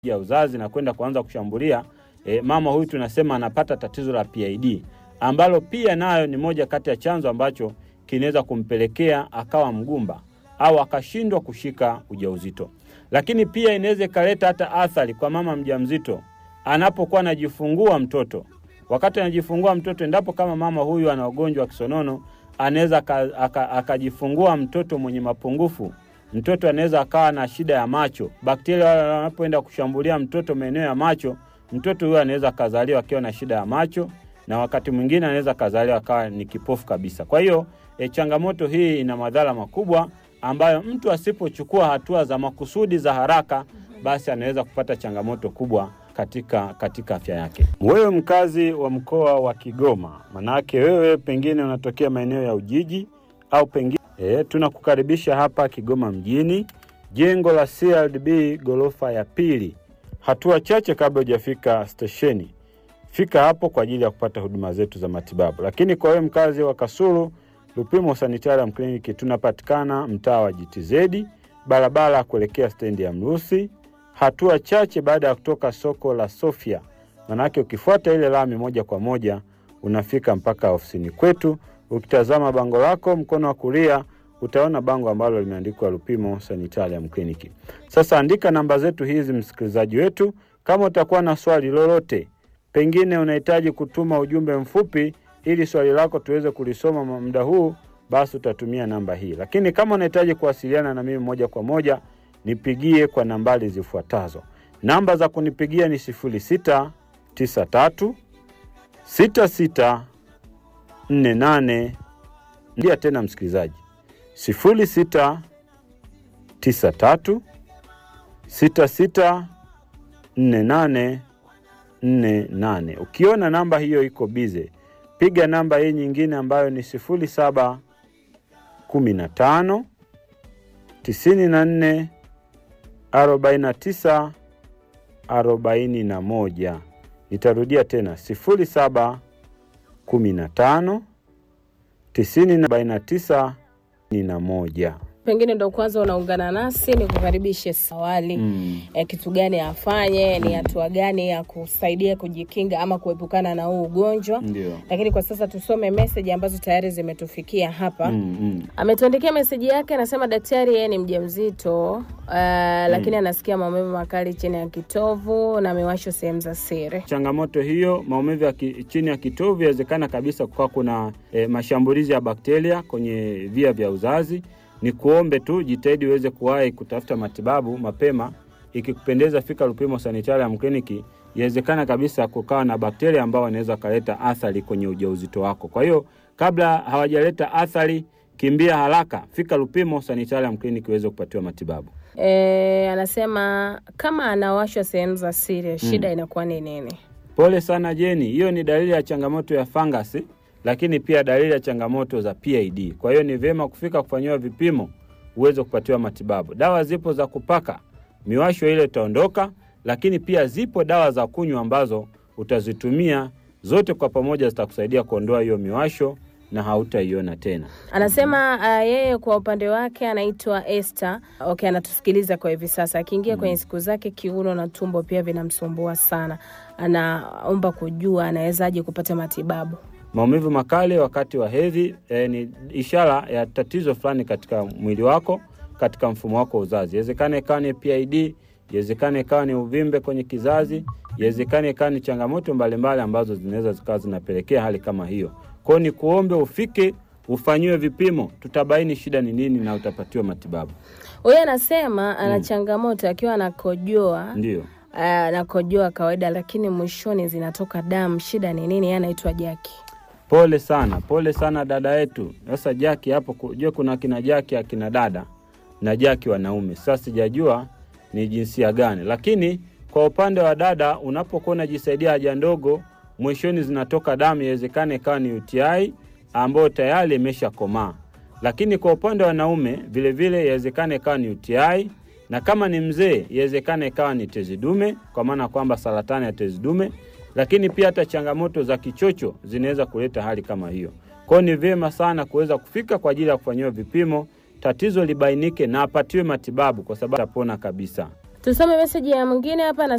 ya uzazi na kwenda kuanza kushambulia e, mama huyu tunasema anapata tatizo la PID ambalo pia nayo ni moja kati ya chanzo ambacho kinaweza kumpelekea akawa mgumba au akashindwa kushika ujauzito. Lakini pia inaweza ikaleta hata athari kwa mama mjamzito anapokuwa anajifungua mtoto. Wakati anajifungua mtoto, endapo kama mama huyu ana ugonjwa wa kisonono, anaweza aka- aka- akajifungua mtoto mwenye mapungufu. Mtoto anaweza akawa na shida ya macho. Bakteria wale wanapoenda kushambulia mtoto maeneo ya macho, mtoto huyo anaweza akazaliwa akiwa na shida ya macho, na wakati mwingine anaweza akazaliwa akawa ni kipofu kabisa. Kwa hiyo e, changamoto hii ina madhara makubwa ambayo mtu asipochukua hatua za makusudi za haraka, basi anaweza kupata changamoto kubwa katika katika afya yake. Wewe mkazi wa mkoa wa Kigoma, manake wewe pengine unatokea maeneo ya Ujiji au pengine e, tunakukaribisha hapa Kigoma mjini, jengo la CRDB ghorofa ya pili, hatua chache kabla hujafika stesheni. Fika hapo kwa ajili ya kupata huduma zetu za matibabu. Lakini kwa wewe mkazi wa Kasulu, Lupimo Sanitarium Clinic tunapatikana mtaa wa GTZ, barabara ya kuelekea stendi ya Mrusi, hatua chache baada ya kutoka soko la Sofia. Manake ukifuata ile lami moja kwa moja unafika mpaka ofisini kwetu. Ukitazama bango lako mkono wa kulia utaona bango ambalo limeandikwa Lupimo Sanitarium Clinic. Sasa andika namba zetu hizi, msikilizaji wetu, kama utakuwa na swali lolote, pengine unahitaji kutuma ujumbe mfupi ili swali lako tuweze kulisoma muda huu, basi utatumia namba hii. Lakini kama unahitaji kuwasiliana na mimi moja kwa moja, nipigie kwa nambari zifuatazo. Namba za kunipigia ni 0693 66 48. Ndia tena msikilizaji, 0693 66 48 48. Ukiona namba hiyo iko bize, piga namba hii nyingine ambayo ni 07 15 94 49 41. Nitarudia tena 07 15 90 49 41. Pengine ndo kwanza unaungana nasi, ni kukaribishe awali Mm. eh, kitu gani afanye, ni hatua gani ya kusaidia kujikinga ama kuepukana na huu ugonjwa. Ndio. Lakini kwa sasa tusome meseji ambazo tayari zimetufikia hapa. Mm, mm. Ametuandikia meseji yake, anasema daktari, yeye ni mjamzito uh, lakini anasikia maumivu makali chini ya kitovu na miwasho sehemu za siri. Changamoto hiyo, maumivu ya ki, chini ya kitovu, inawezekana kabisa kukawa kuna e, mashambulizi ya bakteria kwenye via vya uzazi. Ni kuombe tu jitahidi uweze kuwahi kutafuta matibabu mapema. Ikikupendeza, fika Lupimo Sanitarium Clinic. Inawezekana kabisa kukawa na bakteria ambao wanaweza kaleta athari kwenye ujauzito wako. Kwa hiyo kabla hawajaleta athari, kimbia haraka, fika Lupimo Sanitarium Clinic uweze kupatiwa matibabu. E, anasema kama anawashwa sehemu za siri, shida inakuwa ni nini? Pole sana Jeni, hiyo ni dalili ya changamoto ya fangasi, lakini pia dalili ya changamoto za PID. Kwa hiyo ni vyema kufika kufanyiwa vipimo uweze kupatiwa matibabu. Dawa zipo za kupaka, miwasho ile itaondoka, lakini pia zipo dawa za kunywa ambazo utazitumia zote kwa pamoja, zitakusaidia kuondoa hiyo miwasho na hautaiona tena. Anasema uh, yeye kwa upande wake anaitwa Esther. Okay, anatusikiliza kwa hivi sasa. Akiingia kwenye siku zake, kiuno na tumbo pia vinamsumbua sana. Anaomba kujua anawezaje kupata matibabu. Maumivu makali wakati wa hedhi eh, ni ishara ya tatizo fulani katika mwili wako, katika mfumo wako wa uzazi. Iwezekana ikawa ni PID, iwezekana ikawa ni uvimbe kwenye kizazi, iwezekana ikawa ni changamoto mbalimbali ambazo zinaweza zikawa zinapelekea hali kama hiyo. Kwa hiyo ni kuombe ufike ufanyiwe vipimo, tutabaini shida ni nini na utapatiwa matibabu. Huyu anasema ana changamoto akiwa anakojoa Ndio. ah, anakojoa kawaida, lakini mwishoni zinatoka damu. Shida ni nini? Yeye anaitwa Jaki. Pole sana, pole sana dada yetu. Sasa Jaki hapo, kujua kuna kina Jaki akina dada na Jaki wanaume. Sasa sijajua ni jinsia gani, lakini kwa upande wa dada, unapokuwa unajisaidia haja ndogo, mwishoni zinatoka damu, inawezekana ikawa ni UTI ambayo tayari imeshakomaa. Lakini kwa upande wa wanaume vilevile, inawezekana ikawa ni UTI na kama ni mzee, inawezekana ikawa ni tezi dume, kwa maana kwamba saratani ya tezi dume lakini pia hata changamoto za kichocho zinaweza kuleta hali kama hiyo. Kwa hiyo ni vyema sana kuweza kufika kwa ajili ya kufanyiwa vipimo, tatizo libainike na apatiwe matibabu, kwa sababu atapona kabisa. Tusome meseji ya mwingine hapa.